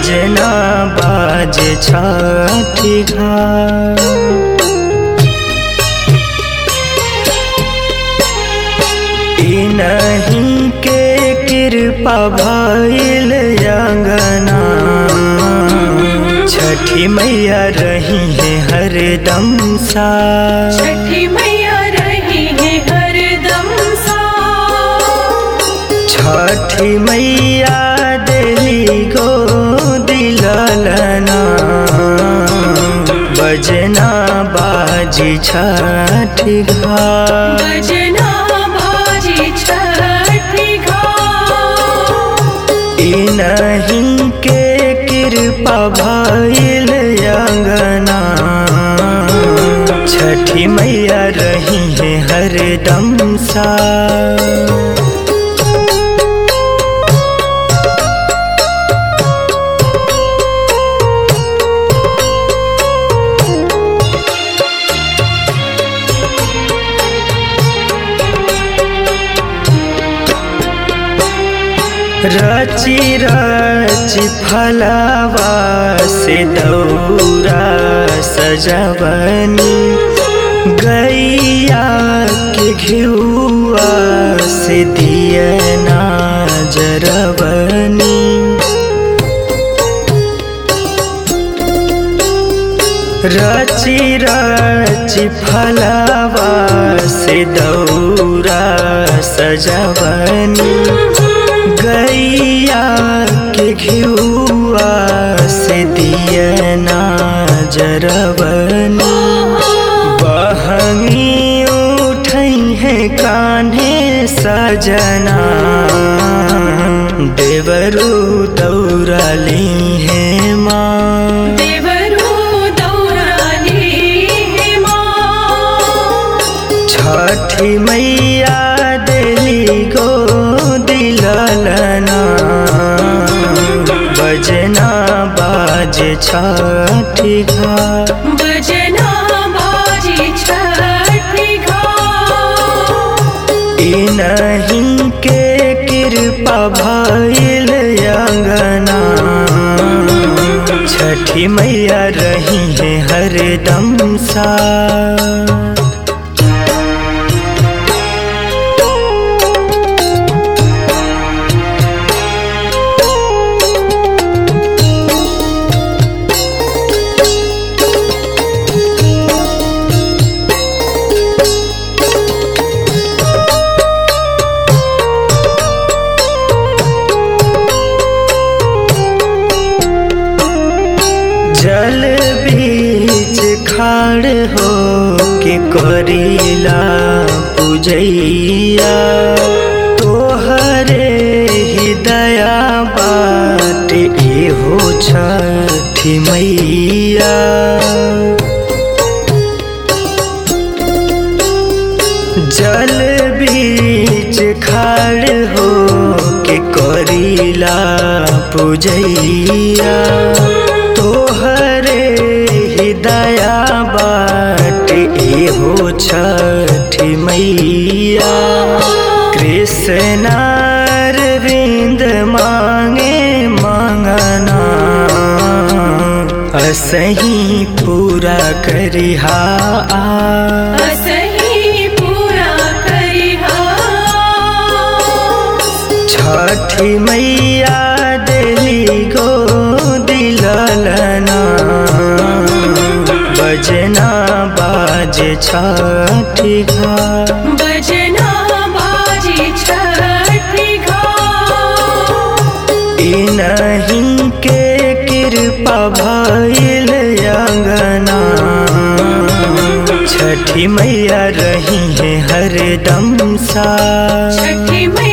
बजना बाज छठी घाट ई नहीं के कृपा भइल अंगना छठी मैया रही है हरदम सा छठी मैया रही है हरदम सा छठी मैया दिली गो दिललना बजना बाजी छठी घाट बजना बाजी छठी घाट ई नहीं के कृपा भइल अंगना छठी मैया रही है हरदम सा रची रची फलवा से दौरा सजवनी गैया के घिउआ से दियना जरवनी रची रची फलवा से दौरा सजवनी गैया के घिउआ से दियना जरवनी बहनी उठई है कान्हे सजना देवरू दौड़ली है माँ देवरू दौराली है माँ छठी मैया दिली गो दिललना बजना बाज छठी घाट बजना बाजी छठी घाट ई नहीं के कृपा भइल अंगना छठी मैया रही है हरदम सा जल बीच खाड़ हो के करीला पूजैया तोहरे ही दया बाट एहो छठी मैया जल बीच खाड़ हो के करीला पूजैया तोहरे हृदया बाट एहो छठी मैया कृष्णार विंद मांगे मांगना असही पूरा करिहा आ असही पूरा करिहा छठी मैया दिली गो दिललना बजना बाज छठी घाट बजना बाजी छठी घाट ई नहीं के कृपा भइल अंगना छठी मैया रही है हरदम सा छठी मैया